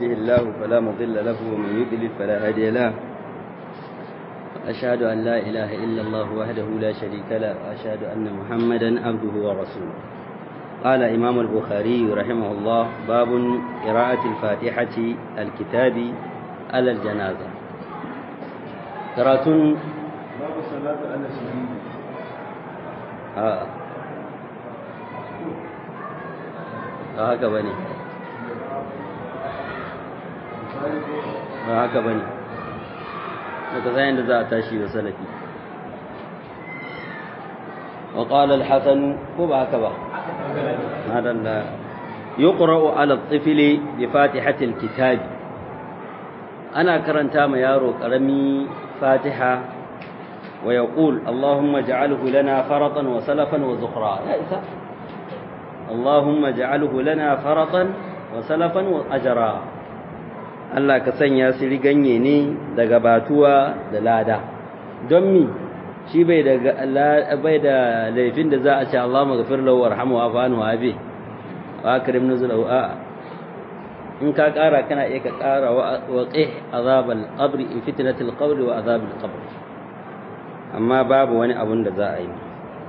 يهده الله فلا مضل له ومن يضلل فلا هادي له أشهد أن لا إله إلا الله وحده لا شريك له وأشهد أن محمدا عبده ورسوله قال إمام البخاري رحمه الله باب قراءة الفاتحة الكتاب على الجنازة قراءة باب الصلاة على الشهيد آه ba haka ba ne ba haka ba ne daga zayen da za a tashi da salafi wa ƙala alhassanu ko ba haka ba madalla yuqra'u ala at-tifli bi fatihatil kitabi ana karanta ma yaro karami fatiha wa yaqul allahumma ij'alhu lana faratan wa salafan wa zukhra ya isa اللهم اجعله لنا فرطا وسلفا واجرا Allah ka sanya su riganye ne daga batuwa da lada don mi shi bai da bai da laifin da za a ce Allah maghfir lahu warhamu wa fa'anhu abi wa akrim nuzulahu a in ka kara kana iya ka kara wa qih azabal qabri fitnatil qabri wa azabil qabr amma babu wani abun da za a yi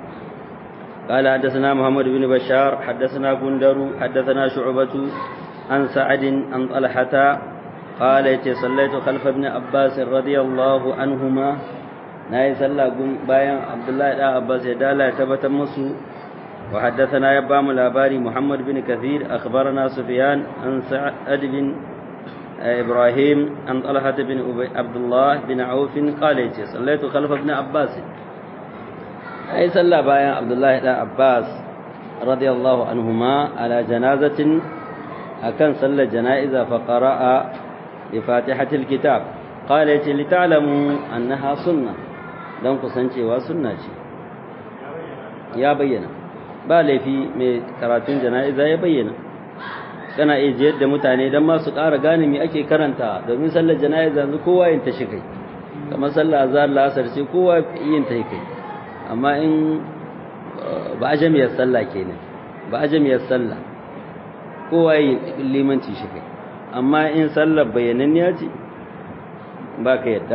قال حدثنا محمد بن بشار حدثنا بندر حدثنا شعبة عن سعد عن طلحة قال صليت خلف ابن عباس رضي الله عنهما ناي صلى بايان عبد الله بن عباس يدالا تبت مسو وحدثنا يبام الأباري محمد بن كثير أخبرنا سفيان عن سعد بن إبراهيم عن طلحة بن عبد الله بن عوف قال صليت خلف ابن عباس ai sallah bayan Abdullahi dan Abbas radiyallahu anhuma ala janazatin akan sallar janaiza fa qara'a bi fatihatil kitab qala yace li ta'lamu annaha sunna dan kusancewa sunna ce ya bayyana ba laifi mai karatun janaiza ya bayyana kana iya jiyar da mutane dan ma su ƙara gane me ake karanta domin sallar janaiza yanzu kowa yin ta shi kai kamar sallar azhar la'asar ce kowa yin ta kai amma in ba a jami'ar sallah kenan ba a jami'ar sallah kowa yi limanci shi kai amma in sallar bayananniya ce ba ka yadda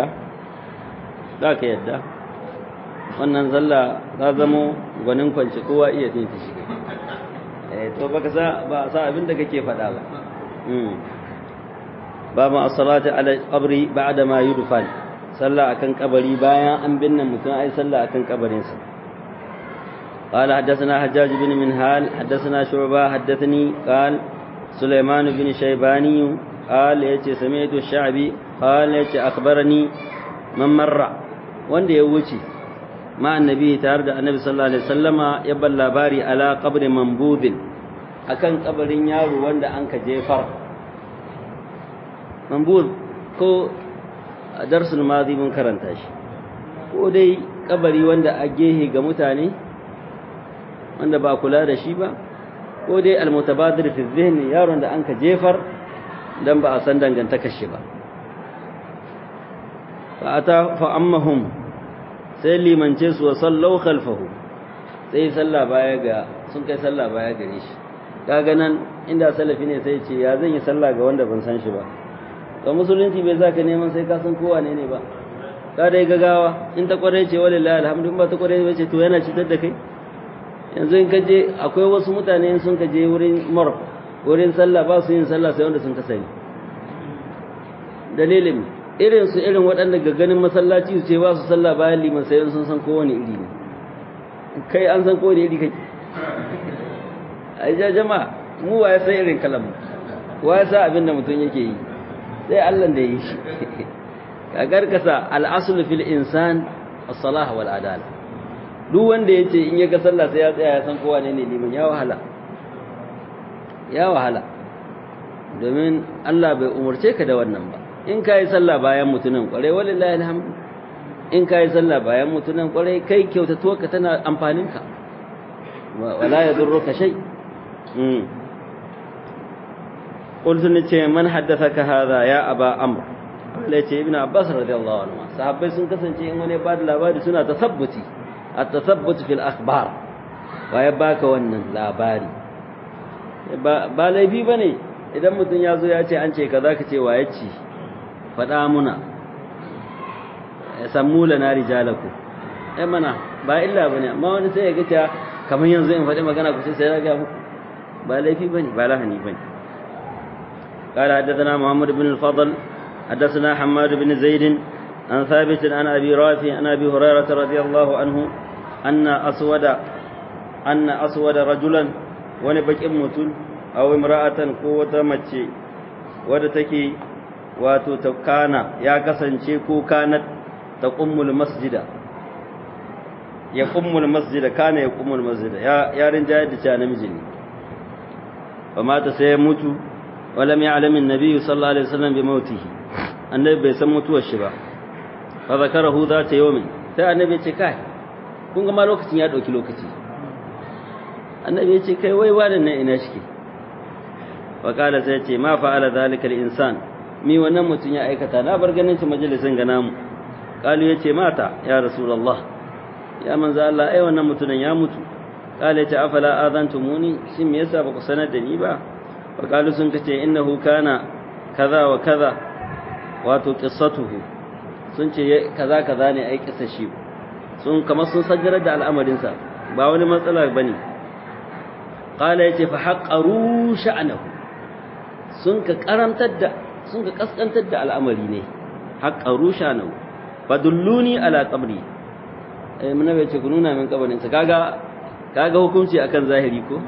ba ka yadda wannan sallah za zamo gwanin kwanci kowa iya yin ta shi kai to baka sa ba sa abin da kake faɗa ba ba ma as-salati ala qabri ba'da ma yudfan صلى أكن قبري بايا أن بنا متن أي صلى أكن قبرين قال حدثنا حجاج بن منهال حدثنا شعبة حدثني قال سليمان بن شيباني قال يتي سمعت الشعبي قال يتي أخبرني من مر وند يوشي مع النبي تارد النبي صلى الله عليه وسلم يبل لاباري على قبر منبوذ أكن قبرين يارو وند أنك جيفر منبوذ ko a darsul mazi mun karanta shi ko dai kabari wanda a gehe ga mutane wanda ba kula da shi ba ko dai almutabadir fi zihni yaron da anka jefar dan ba a san dangantakar shi ba fa ata fa ammahum sai limance su wa sallau khalfahu sai sallah baya ga sun kai sallah baya gare shi kaga nan inda salafi ne sai ce ya zan yi sallah ga wanda ban san shi ba ga musulunci bai za ka neman sai ka san kowa ne ne ba ka dai gagawa in ta kwarai ce wale la alhamdu ba ta kwarai ba ce to yana cutar da kai yanzu in ka je akwai wasu mutane sun ka je wurin mar wurin sallah ba su yin sallah sai wanda sun ka sani dalilin irin su irin waɗanda ga ganin masallaci su ce ba su sallah bayan liman sai sun san kowane iri ne kai an san kowane iri kake a jama'a mu wa ya san irin kalamu wa ya sa abin da mutum yake yi sai Allah da yi shi ka garkasa al'asul fil insan as-salah wal adala duk wanda yace in yaga sallah sai ya tsaya ya san kowa ne ne liman ya wahala ya wahala domin Allah bai umurce ka da wannan ba in kai sallah bayan mutunan kwarai wallahi alhamdu in kai sallah bayan mutunan kwarai kai kyautatuwa ka tana amfanin ka wala yadurruka shay قلت نتي من حدثك هذا يا أبا أمر قال ابن عباس رضي الله عنه صحابي sun kasance in wani ba da labari suna tasabbuti at-tasabbut fil akhbar wa ya baka wannan labari ba laifi bane idan mutum ya zo ya ce an ce kaza ka ce waye ci faɗa muna sammu lana rijalaku eh mana ba illa bane amma wani sai ya ga ta kamar yanzu in faɗi magana ku sai ya ga muku ba laifi bane ba lahani bane قال حدثنا محمد بن الفضل حدثنا حماد بن زيد عن ثابت عن ابي رافع عن ابي هريره رضي الله عنه ان اسود ان اسود رجلا ونبكي متن aw imra'atan ko wata mace wadda take wato ta kana ya kasance ko kanat ta qummul masjida ya qummul masjida kana ya qummul masjida ya yarin jayar da cewa namiji ne fa mata sai ya mutu walam ya'lam an-nabi sallallahu alaihi wasallam bi mautihi annabi bai san mutuwar shi ba fa zakarahu zata yawmin sai annabi ya ce kai kun ga ma lokacin ya dauki lokaci annabi ya ce kai wai wadan nan ina shike faƙala sai ce ma fa'ala zalikal insan mi wannan mutum ya aikata na bar ganin shi majalisin ga namu qalu yace mata ya rasulullah ya manzo Allah ai wannan mutumin ya mutu qala yace afala adantumuni shin me yasa baku sanar da ni ba faqalu sun kace innahu kana kaza wa kaza wato qissatuhu sun ce kaza kaza ne ai kissa shi sun kamar sun sajjarar da al'amarin sa ba wani matsala bane qala yace fa haqqaru sha'nahu sun ka karantar da sun ka kaskantar da al'amari ne haqqaru sha'nahu fadulluni ala qabri eh mun bai ce ku nuna min kabarin sa kaga kaga hukunci akan zahiri ko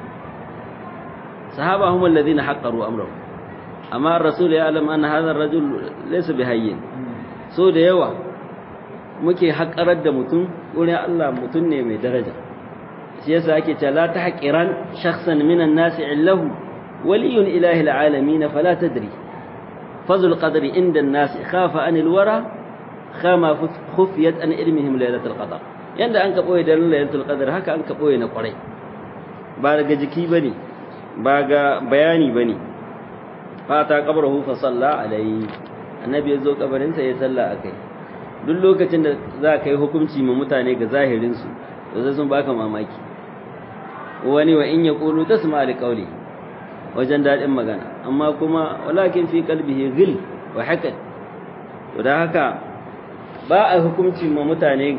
sahaba hum alladhina haqqaru amrahu amma ar-rasul ya alam anna hadha ar-rajul laysa bihayyin so da yawa muke haƙarar da mutum wurin Allah mutum ne mai daraja shi yasa ake cewa la tahqiran shakhsan minan nasi illahu waliyun ilahi alalamin fala tadri fazul qadri inda an-nas khafa an al-wara khama khufiyat an ilmihim laylatul qadr yanda an ka boye da laylatul qadr haka an ka boye na kwarai ba daga jiki bane ba ga bayani bane fata qabrahu fa salla alayhi annabi ya zo kabarin sa ya salla akai duk lokacin da za ka yi hukunci ma mutane ga zahirin su to sai sun baka mamaki wani wa in yaqulu tasma li qawli wajen dadin magana amma kuma walakin fi qalbihi ghil wa hakad to da haka ba a hukunci ma mutane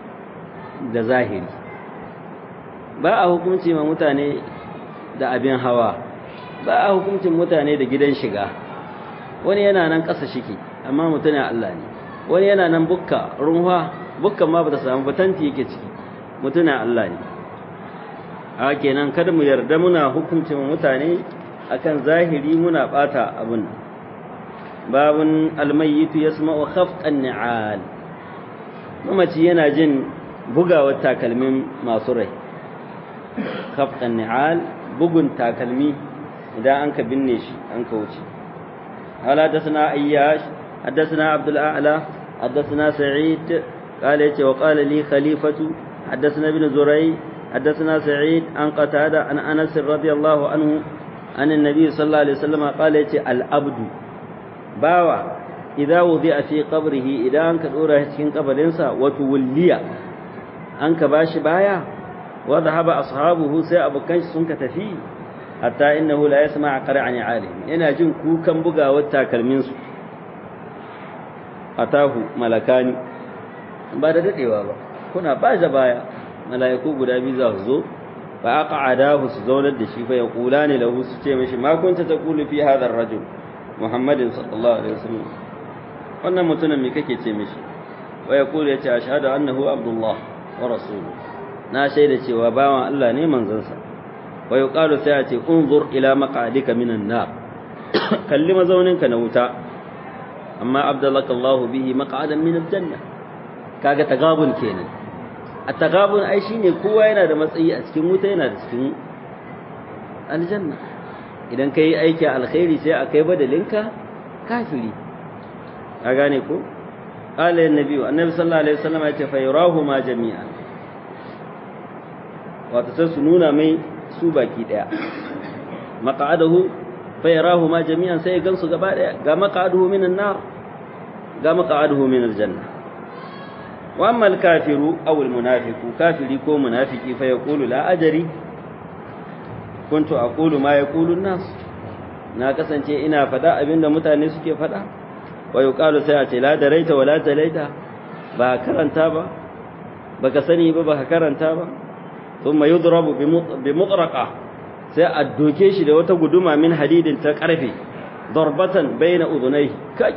da zahiri ba a hukunci ma mutane da abin hawa ba a hukuncin mutane da gidan shiga wani yana nan ƙasa shiki amma mutumin Allah ne wani yana nan bukka runwa bukkan ma ba ta samu batanti yake ciki mutumin Allah ne a kenan kada mu yarda muna hukuncin mutane akan zahiri muna bata abun babun almayyitu yasma'u khafqan ni'al mamaci yana jin bugawar takalmin masu rai khafqan ni'al bugun takalmi idan an ka binne shi an ka wuce قال حدثنا اياش حدثنا عبد الاعلى حدثنا سعيد قال يتي وقال لي خليفه حدثنا ابن زري حدثنا سعيد عن قتاده عن انس رضي الله عنه عن النبي صلى الله عليه وسلم قال يتي العبد باوا idza wudi'a fi qabrihi idan an ka dora shi cikin kabarinsa wa tuwliya an ka bashi baya wa dhahaba ashabuhu sai abukan shi sun ka tafi hatta innahu la yasma' qara'an alim yana jin kukan bugawar takalmin su atahu malakani ba da dadewa ba kuna ba da baya malaiku guda biyu za su zo fa aqa'adahu su zaunar da shi fa yaqulani lahu su ce mishi ma kunta taqulu fi hadha ar-rajul muhammadin sallallahu alaihi wasallam wannan mutumin me kake ce mishi wa yaqulu yace ashhadu annahu abdullah wa rasuluhu na shaida cewa bawan Allah ne manzansa wa yuqalu sai a ce unzur ila maq'adika minan nar kalli mazauninka na wuta amma abdallaka Allah bihi maq'adan min aljanna kaga tagabun kenan a tagabun ai shine kowa yana da matsayi a cikin wuta yana da cikin aljanna idan kai aiki alkhairi sai a kai badalinka kafiri ka gane ko qala annabi annabi sallallahu alaihi wasallam ya ce fa yurahu ma jami'an wato sai su nuna mai su baki daya maq'adahu fa yarahu ma jami'an sai gansu gaba daya ga maq'aduhu minan nar ga maq'aduhu min aljanna wa amma al-kafiru aw al-munafiqu kafiri ko munafiki fa yaqulu la ajri kuntu aqulu ma yaqulu an-nas na kasance ina faɗa abinda mutane suke faɗa wa yuqalu sai a ce la daraita wa la talaita ba karanta ba baka sani ba baka karanta ba thumma yudrabu bi mutraqa sai a doke shi da wata guduma min hadidin ta karfe darbatan baina udunai kai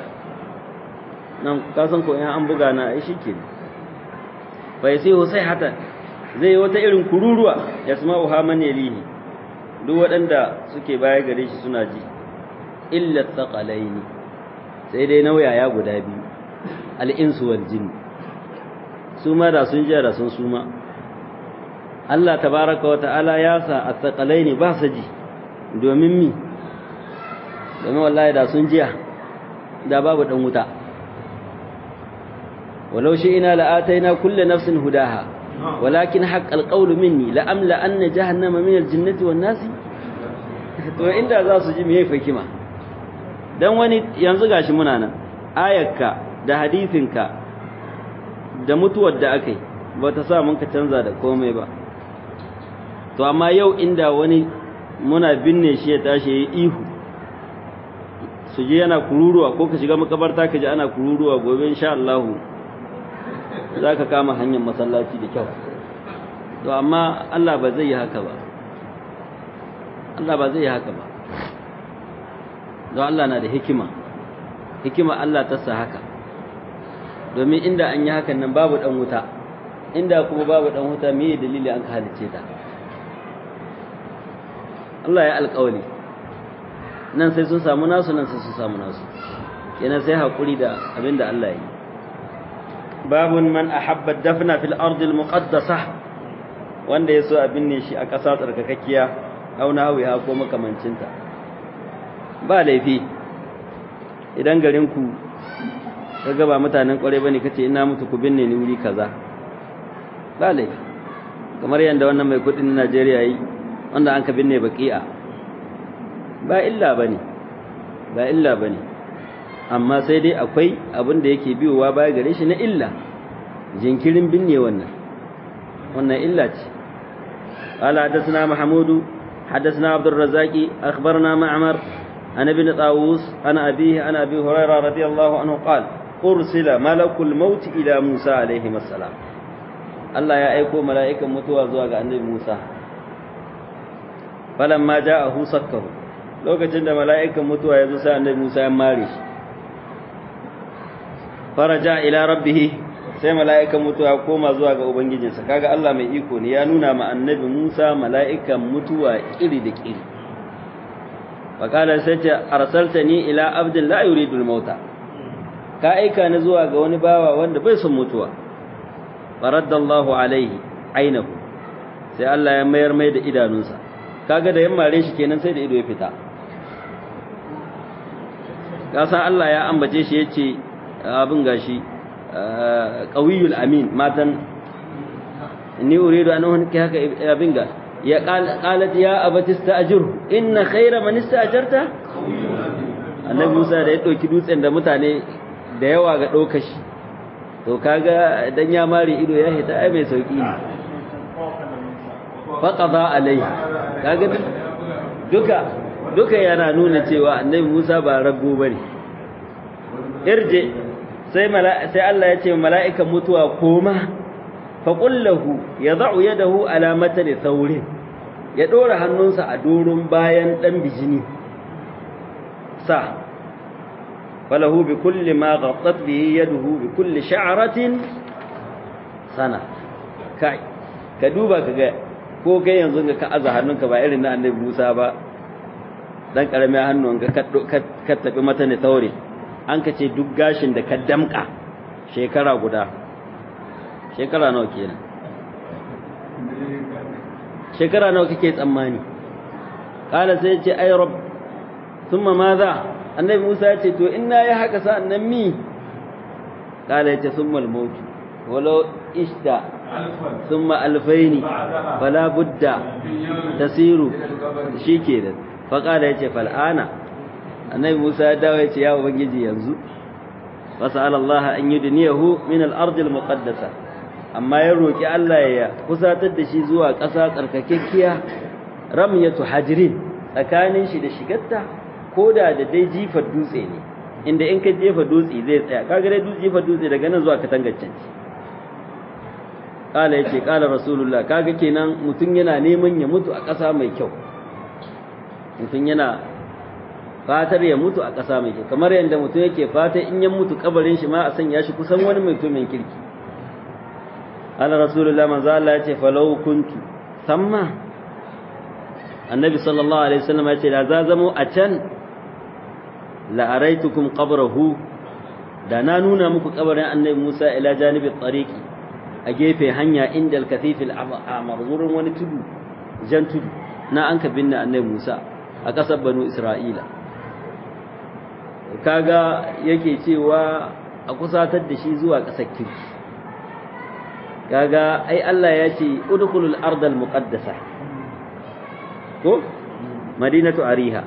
nan ka san ko in an buga na ai shike fa yasihu sai hata zai wata irin kururuwa yasma'u ha man yalihi duk waɗanda suke baya gare shi suna ji illa thaqalaini sai dai nauyaya guda biyu al-insu wal jinn su ma da sun ji da sun suma Allah tabaraka wa ta'ala ya sa athqalaini ba sa ji domin mi domin wallahi da sun jiya da babu dan wuta walau shi ina la'ataina kullu nafsin hudaha walakin haqqal qawlu minni la amla anna jahannama min al-jinnati wan nasi to inda za su ji meye hikima dan wani yanzu gashi muna nan ayarka da hadisinka da mutuwar da akai ba ta sa mun ka canza da komai ba to amma yau inda wani muna binne shi ya tashi yayi ihu su je yana kururuwa ko ka shiga makabarta ka ji ana kururuwa gobe insha Allah za ka kama hanyar masallaci da kyau to amma Allah ba zai yi haka ba Allah ba zai yi haka ba don Allah na da hikima hikima Allah ta sa haka domin inda an yi hakan nan babu dan wuta inda kuma babu dan wuta me dalili an ka halice ta Allah ya alƙawari nan sai sun samu nasu nan sai sun samu nasu kenan sai hakuri da abinda Allah ya yi babun man ahabba dafna fil ardi al muqaddasah wanda yaso a binne shi a ƙasa tsarkakakkiya aw nawiha ko makamancinta ba laifi idan garin ku kaga ba mutanen kware bane kace ina mutu ku binne ni wuri kaza ba laifi kamar yanda wannan mai kudin Najeriya yi wanda an ka binne baqi'a ba illa bane ba illa bane amma sai dai akwai abin da yake biyowa baya gare shi na illa jinkirin binne wannan wannan illa ce قال حدثنا محمود حدثنا عبد الرزاق أخبرنا معمر عن ابن طاووس عن أبيه عن أبي هريرة رضي الله عنه قال أرسل ملك الموت إلى موسى عليه السلام الله يا أيكو ملائكة متوى زواج عن موسى فلما جاءه سكه لو كتند ملائكة متوى يزوسى عن موسى مارش فرجع إلى ربه sai mala'ikan mutuwa koma zuwa ga ubangijinsa kaga Allah mai iko ne ya nuna ma annabi Musa mala'ikan mutuwa kiri da kiri faqala sai ce arsaltani ila abdin la yuridu al-mauta ka aika ni zuwa ga wani bawa wanda bai son mutuwa faraddallahu alaihi ainahu sai Allah ya mayar mai da idanunsa kaga da yammare shi kenan sai da ido ya fita kasa Allah ya ambace shi yace abin gashi qawiyul amin matan inni uridu an uhnika haka abinga ya qalat ya abati sta'jir inna khayra man ista'jarta annabi Musa da ya dauki dutsen da mutane da yawa ga dauka shi to kaga dan ya mare ido ya hita ai mai sauki ne faqada alai kaga duka duka yana nuna cewa annabi Musa ba rago bane irje sai sai Allah ya ce mala'ikan mutuwa koma fa qullahu yad'u yadahu ala matani thawrin ya dora hannunsa a doron bayan dan bijini sa falahu bi kulli ma ghattat bihi yaduhu bi kulli sha'ratin sana kai ka duba kaga ko kai yanzu ga ka aza hannunka ba irin na annabi Musa ba dan karamin hannun ga ka tafi mata ne thawrin an ka ce duk gashin da ka damka shekara guda shekara nawa kenan shekara nawa kake tsammani kala sai ce ay rabb thumma madha annabi Musa ya ce to in na yi haka sa'an nan mi kala ya ce thumma al-maut walau ishta thumma alfaini fala budda tasiru shikenan fa kala ya ce fal'ana annabi Musa ya dawo ya ce ya ubangiji yanzu fasala Allah an yudniyahu min al-ard al-muqaddasa amma ya roki Allah ya kusatar da shi zuwa ƙasa tsarkakekkiya ramyatu hajrin tsakanin shi da shigarta ko da da dai jifar dutse ne inda in ka jefa dutse zai tsaya kaga dai dutse jefa dutse daga nan zuwa katangaccen ci kala yace kala rasulullah kaga kenan mutum yana neman ya mutu a ƙasa mai kyau mutum yana fatar ya mutu a ƙasa mai kyau kamar yadda mutum yake fata in ya mutu kabarin shi ma a sanya shi kusan wani mutumin kirki ala rasulullah manzo Allah yace falau kuntu samma annabi sallallahu alaihi wasallam yace da za zamo a can la araitukum qabrahu da na nuna muku kabarin annabi Musa ila janibi tariqi a gefe hanya inda al-kathif al-amr wurin wani tudu jan tudu na an ka binne annabi Musa a ƙasar banu Isra'ila kaga yake cewa a kusatar da shi zuwa ƙasar kirki kaga ai Allah ya ce udkhulul ardal muqaddasa ko madinatu ariha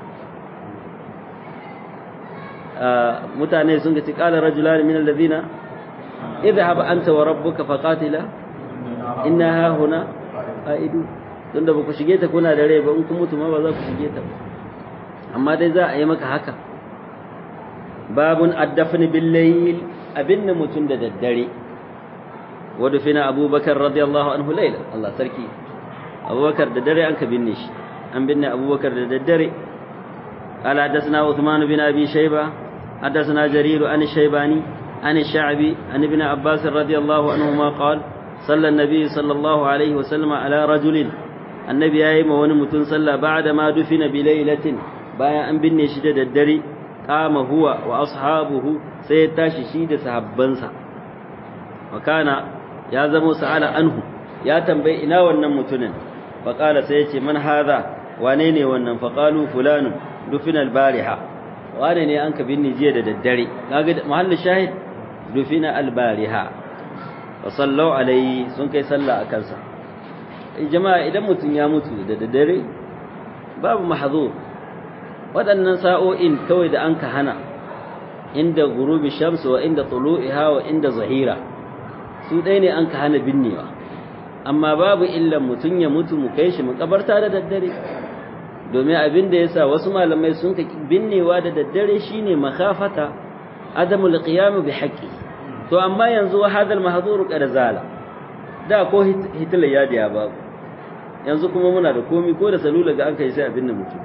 mutane sun ga ci qala rajulan min alladhina idhhab anta wa rabbuka faqatila inna ha huna qaidu tunda ba ku shige ta kuna da rai ba in kun mutu ma ba za ku shige ta amma dai za a yi maka haka babun addafni bil layl abinna mutun da daddare ودفن أبو بكر رضي الله عنه ليلة الله تركي أبو بكر ددري أنك بنش أم بن أبو بكر ددري قال حدثنا عثمان بن أبي شيبة حدثنا جرير عن الشيباني عن الشعبي عن ابن عباس رضي الله عنهما قال صلى النبي صلى الله عليه وسلم على رجل النبي أيما ونمتن صلى بعد ما دفن بليلة بايا أن بن شدد الدري قام هو وأصحابه سيتاشي شيد سحبنسا وكان ya zamo sa'ala anhu ya tambayi ina wannan mutumin faqala sai yace man hadha wane ne wannan faqalu fulanu dufina albariha wane ne an ka binni jiya da daddare kaga mahallin shahid dufina albariha fa sallu alai sun kai sallah akan sa jama'a idan mutun ya mutu da daddare babu mahzur waɗannan sa'o'in kawai da an ka hana inda gurubi shamsu wa inda tulu'iha wa inda zahira su ɗaya ne an ka hana binnewa amma babu illan mutum ya mutu mu kai shi makabarta da daddare domin abin da yasa wasu malamai sun ka binnewa da daddare shine makhafata adamul qiyam bi haqqi to amma yanzu wa hadal mahdhur qad zala da ko hitler ya diya babu yanzu kuma muna da komi ko da salula ga an kai sai abin da mutum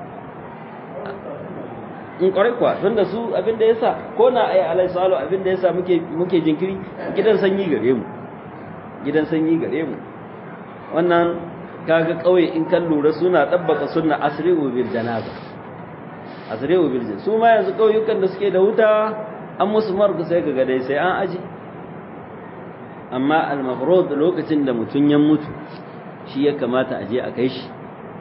in kwarai kuwa tun da su abin da yasa ko na ayi alai salo abin da yasa muke muke jinkiri gidan sanyi gare mu gidan sanyi gare mu wannan kaga kauye in kan lura suna dabbaka sunna asri'u bil janaza asri'u bil janaza su ma yanzu kauyukan da suke da wuta an musu marku sai kaga dai sai an aji amma al mafrud lokacin da mutun ya mutu shi ya kamata a je a kai shi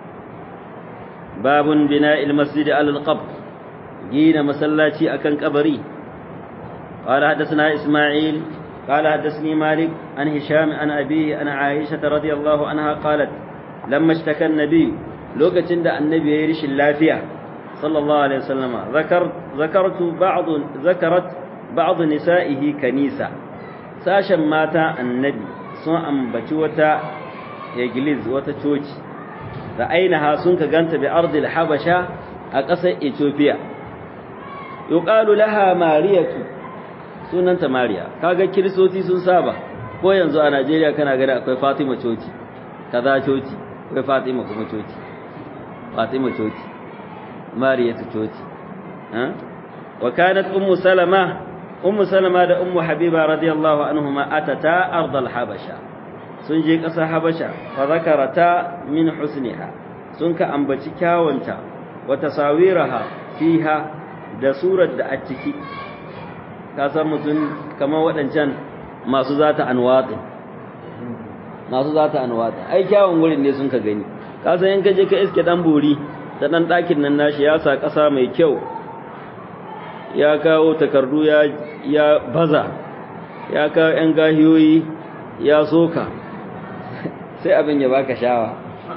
babun bina'il masjid al qabr جينا مسلاتي أكن كبري قال حدثنا إسماعيل قال حدثني مالك عن هشام عن أبيه عن عائشة رضي الله عنها قالت لما اشتكى النبي لوكة عند النبي يرش اللافية صلى الله عليه وسلم ذكرت ذكرت بعض ذكرت بعض نسائه كنيسة ساشا مات النبي سوء بتوتا يجلز وتتوج رأينها سنك جنت بأرض الحبشة أقصى إثيوبيا yuqalu laha mariyatu sunanta mariya kaga kiristoci sun saba ko yanzu a Najeriya kana gani akwai Fatima coci kaza coci akwai Fatima kuma coci Fatima coci mariyatu coci ha wa kanat ummu salama ummu salama da ummu habiba radiyallahu anhuma atata ardal habasha sun je ƙasar habasha fa zakarata min husniha sun ka ambaci kyawunta wa tasawiraha fiha da surar da a ciki ka san mutum kamar waɗancan masu zata anwatsi masu zata anwatsi ai kyawun wurin ne sun ka gani ka san in ka je ka iske dan bori da dan ɗakin nan nashi ya sa ƙasa mai kyau ya kawo takardu ya ya baza ya kawo ƴan gahiyoyi ya soka sai abin ya baka shawa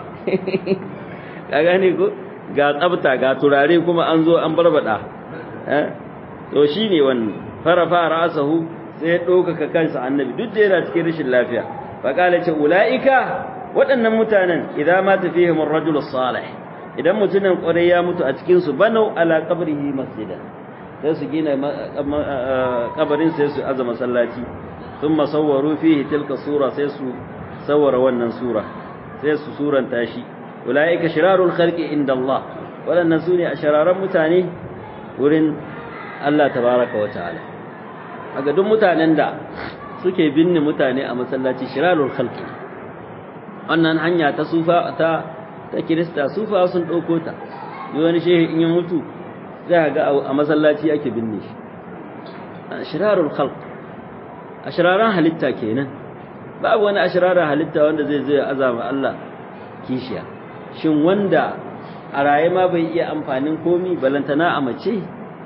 ka gane ko ga tsafta ga turare kuma an zo an barbada to shi ne wannan farafa ra'asahu sai ya ɗaukaka kansa annabi duk da yana cikin rashin lafiya fa kala ce ula'ika waɗannan mutanen idan ma tafihim ar-rajul salih idan mutumin kwarai ya mutu a cikin su banau ala qabrihi masjidan sai su gina kabarin sai su aza masallaci thumma sawwaru fihi tilka sura sai su sawara wannan sura sai su suranta shi ulaika shirarul khalqi inda Allah waɗannan su ne a shararan mutane wurin Allah tabaraka wa ta'ala a ga duk mutanen da suke binne mutane a masallaci shirarul khalqi wannan hanya ta sufa ta ta kirista sufa sun ɗauko ta yi wani shehi in yi mutu za ga a masallaci ake binne shi shirarul khalq a shiraran halitta kenan babu wani a shiraran halitta wanda zai zai azama Allah kishiya shin wanda a raye ma bai iya amfanin komi balantana a mace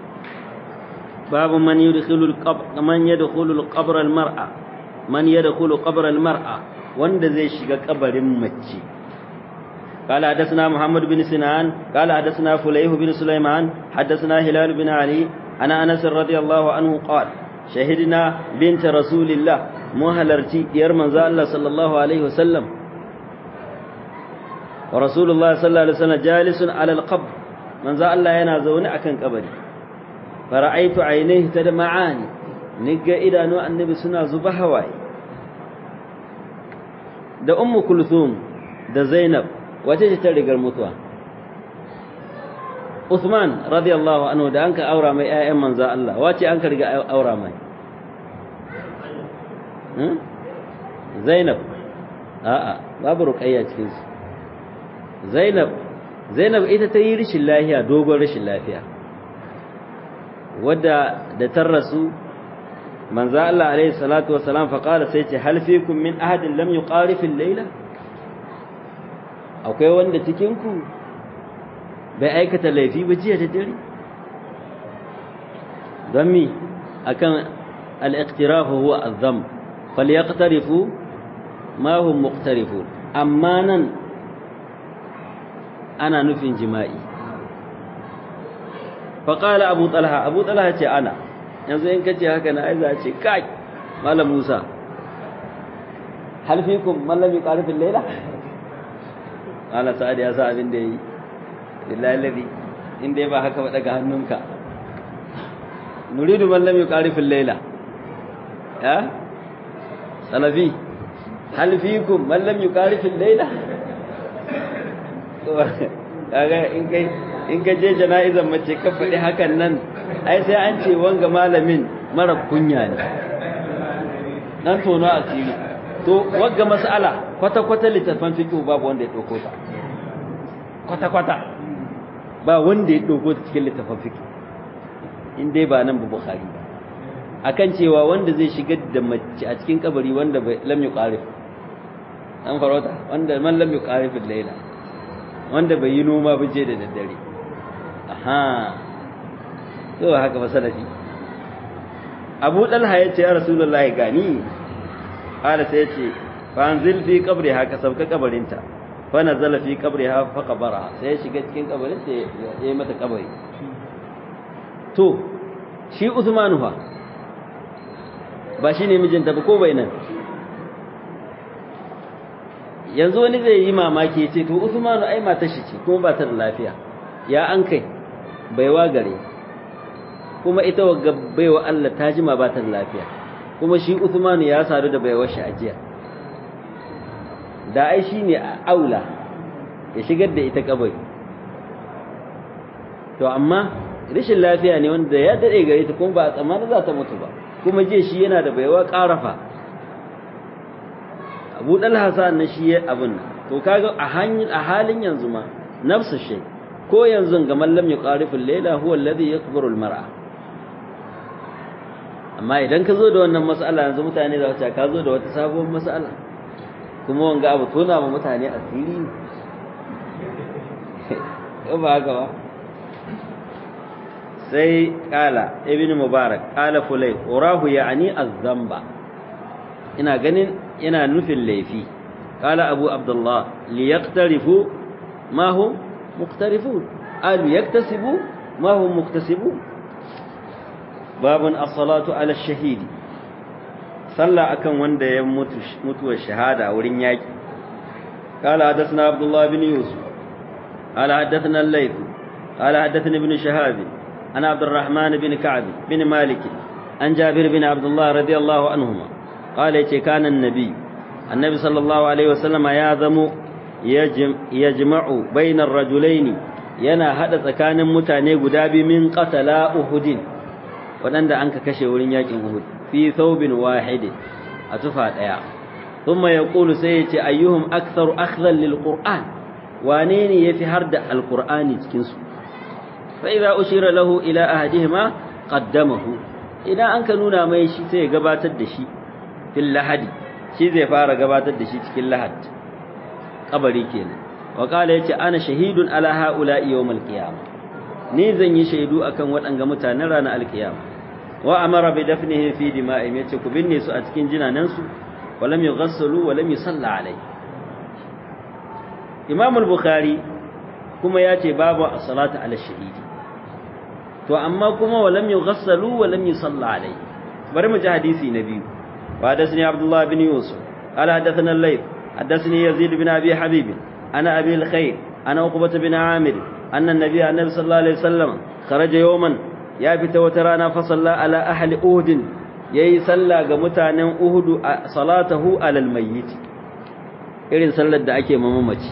babu man yadkhulu al-qabr man yadkhulu al-qabr al-mar'a man yadkhulu qabr al-mar'a wanda zai shiga kabarin mace قال حدثنا محمد بن سنان قال حدثنا فليه بن سليمان حدثنا هلال بن علي عن انس رضي الله عنه قال شهدنا بنت رسول الله مهلرتي ديار منزا الله صلى الله عليه وسلم ورسول الله صلى الله عليه وسلم جالس على القبر منزا الله yana zaune akan kabari fara'aitu ainihi tadma'ani niga idanu annabi suna zuba hawaye da ummu kulthum da zainab wace ce ta rigar mutuwa Uthman radiyallahu anhu da anka aura mai ƴaƴan manzo Allah wace an ka riga aura mai Zainab a'a babu ruqayya cikin su Zainab Zainab ita ta yi rishin lafiya dogon rishin lafiya wadda da ta rasu manzo Allah alaihi salatu wassalam fa qala sai ce hal fikum min ahadin lam yuqarif al-layla akwai wanda cikin ku bai aikata laifi ba jiya da dare don mi akan al-iqtirafu huwa az-dhanb falyaqtarifu ma hum muqtarifun amma nan ana nufin jima'i faƙala abu talha abu talha ce ana yanzu in kace haka na aiza ce kai malam musa halfikun mallami ƙarfin laila ala sa'ad ya sa abin da yi lillahi ladi inda ya ba haka ba daga hannunka nuridu mallami ƙarfin laila ya salafi halfikun mallami ƙarfin laila kaga in kai in ka je jana'izan mace ka faɗi hakan nan ai sai an ce wanga malamin mara kunya ne dan tono asiri to wagga mas'ala kwata kwata littafan fiqh babu wanda ya dauko ta kwata kwata ba wanda ya dauko ta cikin littafan fiqh in dai ba nan bu bukhari ba akan cewa wanda zai shigar da mace a cikin kabari wanda bai lam yuqarif an farauta wanda man lam yuqarif al-layla wanda bai yi noma ba je da daddare aha to haka ba salafi Abu Dalha yace ya Rasulullahi gani qala sai yace fa anzil fi qabriha ka sabka kabarinta fa nazala fi qabriha fa qabara sai ya shiga cikin kabarin sai ya yi mata kabari to shi Uthman fa ba shine mijinta ba ko bai nan yanzu wani zai yi mamaki ya ce to Usmanu ai matar shi ce kuma ba ta da lafiya ya an kai baiwa gare kuma ita wagga baiwa Allah ta jima ba ta da lafiya kuma shi Usmanu ya sadu da baiwar shi ajiya da ai shine aula ya shigar da ita kabari to amma rashin lafiya ne wanda ya dade gare ta kuma ba a tsammani za ta mutu ba kuma je shi yana da baiwa ƙarafa abu dalha sa'an nan shi ya abin to kaga a hanyar a halin yanzu ma nafsu shay ko yanzu ga mallam yuqariful layla huwa alladhi yakbaru almar'a amma idan ka zo da wannan mas'ala yanzu mutane za su ce ka zo da wata sabuwar mas'ala kuma wanga abu tona ma mutane asiri ko ba haka ba sai kala ibn mubarak kala fulay urahu ya'ni az-zamba ina ganin yana nufin laifi kala abu abdullah li yaqtarifu ma hum muqtarifun al yaktasibu ma hum muktasibun babun as-salatu ala ash-shahid salla akan wanda ya mutu mutuwar shahada wurin yaki kala hadathna abdullah bin yusuf قال حدثنا الليث قال حدثني ابن شهاب عن عبد الرحمن بن كعب بن مالك عن جابر بن عبد الله رضي الله عنهما قال كان النبي النبي صلى الله عليه وسلم ياذم يجمع بين الرجلين yana hada tsakanin mutane guda biyu min qatala uhudin wadanda an ka kashe wurin yakin uhud fi thawbin wahid a tufa daya thumma yaqulu sai yace ayyuhum aktharu akhdhan lil qur'an wane ne yafi har da alqur'ani cikin su fa idza ushira lahu ila ahadihima qaddamahu idan an ka nuna mai shi sai ya gabatar da shi fil lahadi shi zai fara gabatar da shi cikin lahad kabari kenan wa qala yace ana shahidun ala haula yawmal qiyamah ni zan yi shaidu akan waɗanga mutanen ranar alkiyama wa amara bi dafnihi fi dima'im yace ku binne su a cikin jinanan su walam yughassalu walam yusalla alai Imam al-Bukhari kuma yace babu as-salatu ala shahidi to amma kuma walam yughassalu walam yusalla alai bari mu ji hadisi na biyu wa hadathani Abdullah bin Yusuf qala hadathana al-Layth hadathani Yazid bin Abi Habib ana Abi al-Khair ana Uqbah bin Amir anna an-nabiy annabi sallallahu alaihi wasallam kharaja yawman ya fita wata rana fa salla ala ahli Uhud yayi sallah ga mutanen Uhud salatahu ala al-mayyit irin sallar da ake mamamaci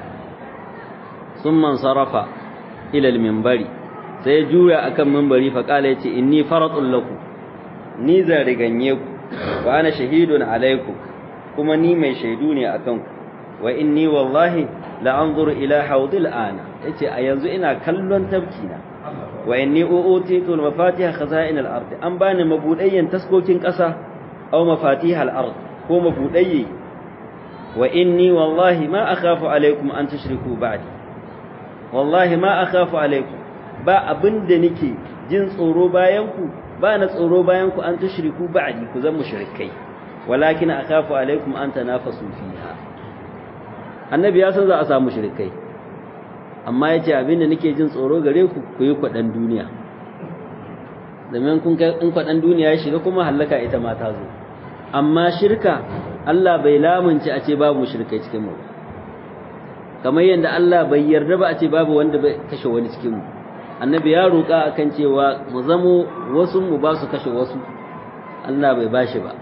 summan sarafa ila al-minbari sai juya akan minbari fa kala yace inni faratun lakum ni zan riganye ku wa ana shahidun alaikum kuma ni mai shaidu ne akan ku wa inni wallahi la anzuru ila hawdil ana yace a yanzu ina kallon tabkina wa inni uutitu al-mafatiha khaza'in al-ard an bani mabudayyan taskokin kasa aw mafatih al-ard ko mabudayyi wa inni wallahi ma akhafu alaikum an tushriku ba'di wallahi ma akhafu alaikum ba abinda nake jin tsoro bayan ku ba na tsoro bayan ku an tushriku ba'di ku zan mushrikai walakin akhafu alaikum an tanafasu fiha annabi ya san za a samu mushrikai amma yace abinda nake jin tsoro gare ku ku yi kwadan duniya domin kun kai in kwadan duniya ya shiga kuma halaka ita ma ta zo amma shirka Allah bai lamunci a ce babu mushrikai cikin mu kamar yadda Allah bai yarda ba a ce babu wanda bai kashe wani cikin mu annabi ya roƙa akan cewa mu zamo wasu mu ba su kashe wasu Allah bai bashi ba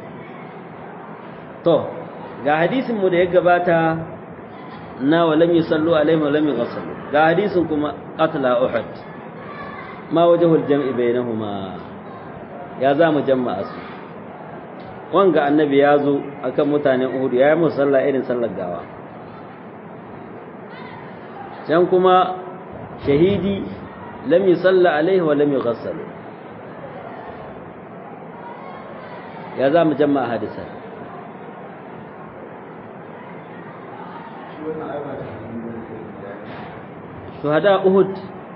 to ga hadisin mu da ya gabata na walam yusallu alaihi wa lam yughsallu ga hadisin kuma qatla uhud ma wajhul jam'i bainahuma ya za mu jama'a su wanga annabi ya zo akan mutanen uhud ya yi musu sallah irin sallar gawa can kuma shahidi lam yusalla alaihi wa lam yughassal ya za mu jama'a hadisan shuhada uhud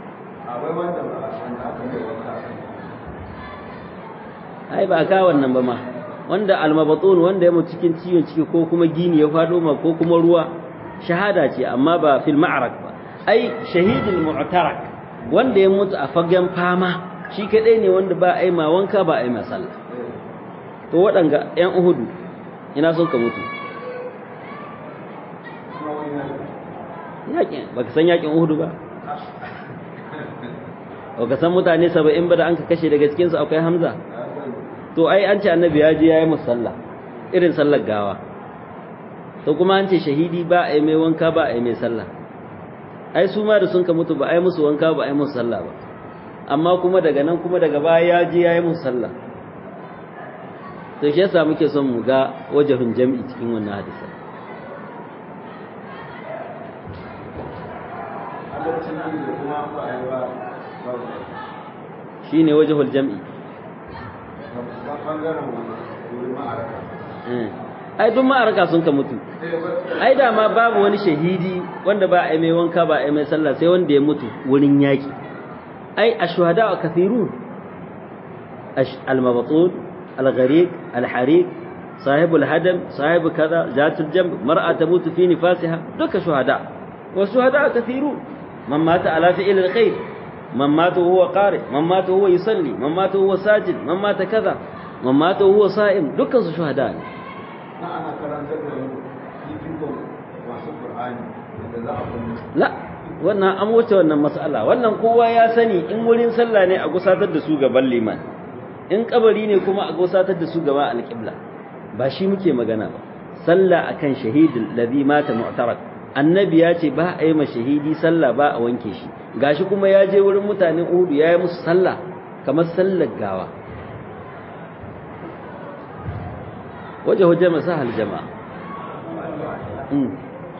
ai ba ka wannan ba ma wanda almabatun wanda ya mutu cikin ciwon ciki ko kuma gini ya fado ma ko kuma ruwa shahada ce amma ba fil ma'arak ba ai shahidul mu'tarak wanda ya mutu a fagen fama shi kadai ne wanda ba ai ma wanka ba ai ma sallah to waɗanga ƴan uhudu ina son ka mutu yakin baka san yakin uhudu ba baka san mutane 70 ba da an ka kashe daga cikin su akwai hamza to ai an ce annabi ya je yayi musalla irin sallar gawa to kuma an ce shahidi ba ai mai wanka ba ai mai sallah ai su ma da sun ka mutu ba ai musu wanka ba ai musu sallah ba amma kuma daga nan kuma daga baya ya je yayi musu sallah to shi yasa muke son mu ga wajahun jami'i cikin wannan hadisi shine wajahul jam'i ai duk ma'araka sun ka mutu ai da ma babu wani shahidi wanda ba a mai wanka ba a mai sallah sai wanda ya mutu wurin yaki ai ashhada kathirun al-mabtun al-gharik al-harik صاحب الهدم صاحب كذا ذات الجنب مرأة تموت في نفاسها دك شهداء والشهداء كثيرون من مات على فعل الخير من مات وهو قارئ من مات وهو يصلي من مات وهو ساجد من مات كذا من مات وهو صائم دكان su shuhada ne ana karantar da mu fifikon masu Qur'ani da za a kuma la wannan an wuce wannan mas'ala wannan kowa ya sani in wurin sallah ne a gusatar da su gaban liman in kabari ne kuma a gusatar da su gaban alqibla ba shi muke magana ba sallah akan shahidul ladhi mata mu'tarak annabi ya ce ba a yi ma shahidi sallah ba a wanke shi gashi kuma ya je wurin mutanen Uhud ya yi musu sallah kamar sallar gawa waje hujja masahal jama'a mm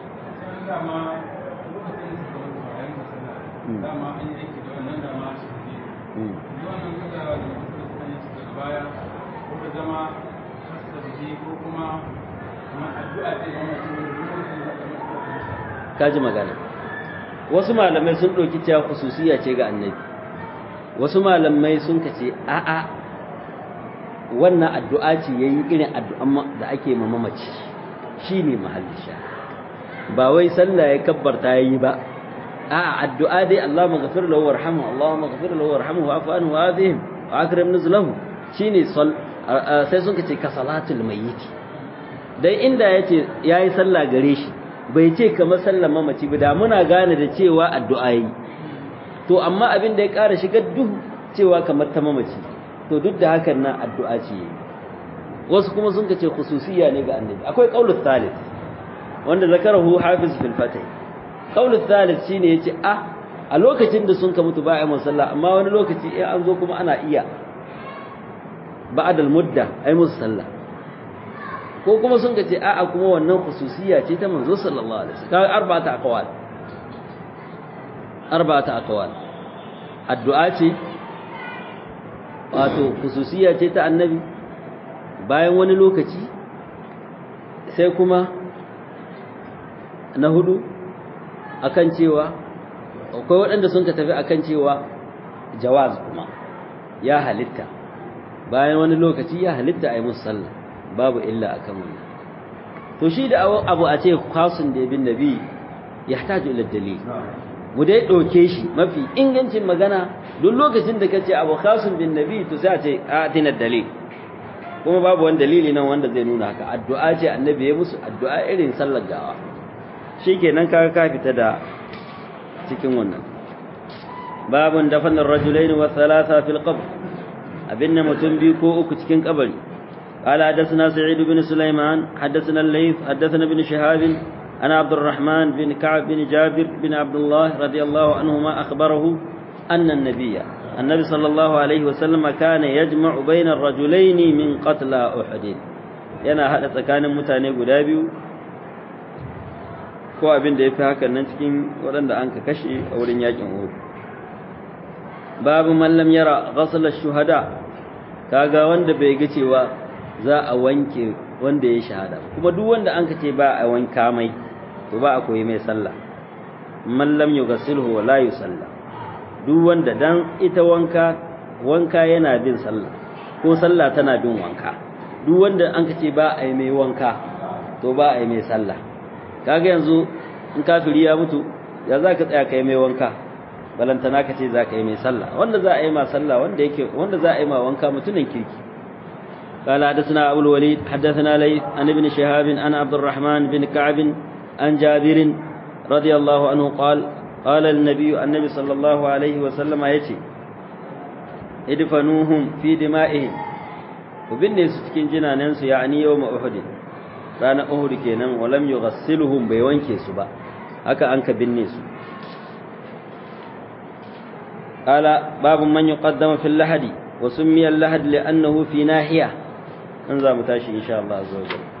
kaji magana wasu malamai sun ɗauki cewa khususiya ce ga annabi wasu malamai sun kace a'a wannan addu'a ce yayi irin addu'an da ake ma mamaci shine mahallin sha ba wai sallah ya kabbarta yayi ba a'a addu'a dai Allahumma ghafir lahu warhamhu Allahumma ghafir lahu warhamhu wa'fu anhu wa'afihim wa akrim nuzulahu shine sai sun kace ka salatul mayyit dai inda yace yayi sallah gare shi bai ce kamar sallar mamaci ba da muna gane da cewa addu'a yi to amma abin da ya ƙara shigar duhu cewa kamar ta mamaci to duk da hakan nan addu'a ce wasu kuma sun kace khususiyya ne ga annabi akwai qaulul thalith wanda zakarahu hafiz fil fatih qaulul thalith shine yace ah a lokacin da sun ka mutu ba a yi sallah amma wani lokaci in an zo kuma ana iya ba'dal mudda ai musu sallah ko kuma sun ka ce a'a kuma wannan khususiyya ce ta manzo sallallahu alaihi wasallam kaga arba'ata aqwal arba'ata aqwal addu'a ce wato khususiyya ce ta annabi bayan wani lokaci sai kuma na hudu akan cewa akwai waɗanda sun ka tafi akan cewa jawaz kuma ya halitta bayan wani lokaci ya halitta a yi musu sallah babu illa akan wannan to shi da abu a ce khasun da bin nabi yahtaju ila dalil mu dai dauke shi mafi ingancin magana duk lokacin da kace abu khasun bin nabi to sai a ce atina dalil kuma babu wani dalili nan wanda zai nuna haka addu'a ce annabi ya musu addu'a irin sallar gawa shikenan kaga ka fita da cikin wannan babun dafanar rajulaini wa thalatha fil qabr abinna mutum biyu ko uku cikin kabari قال حدثنا سعيد بن سليمان حدثنا الليث حدثنا ابن شهاب أنا عبد الرحمن بن كعب بن جابر بن عبد الله رضي الله عنهما أخبره أن النبي النبي صلى الله عليه وسلم كان يجمع بين الرجلين من قتلى أحد yana haɗa tsakanin mutane guda biyu ko abin da ya fi hakan nan cikin waɗanda an ka kashe a wurin yakin Uhud babu mallam yara ghasl shuhada kaga wanda bai ga cewa za a wanke wanda ya shahada kuma duk wanda an kace ba a wanka mai to ba a koyi mai sallah man lam yughsilhu wa la yusalla duk wanda dan ita wanka wanka yana bin sallah ko sallah tana bin wanka duk wanda an kace ba a yi mai wanka to ba a yi mai sallah kaga yanzu in kafiri ya mutu ya za ka tsaya kai mai wanka balantana ka ce za ka yi mai sallah wanda za a yi ma sallah wanda yake wanda za a yi ma wanka mutumin kirki قال حدثنا أبو الوليد حدثنا ليث عن ابن شهاب عن عبد الرحمن بن كعب عن جابر رضي الله عنه قال قال النبي النبي صلى الله عليه وسلم يتي ادفنوهم في دمائهم وبني سكين جنانensu يعني يوم أحد رانا أحد kenan ولم يغسلهم bai wanke su ba haka an ka binne su قال باب من يقدم في اللحد وسمي اللحد لأنه في ناحية an za mu tashi insha Allah azza wa jalla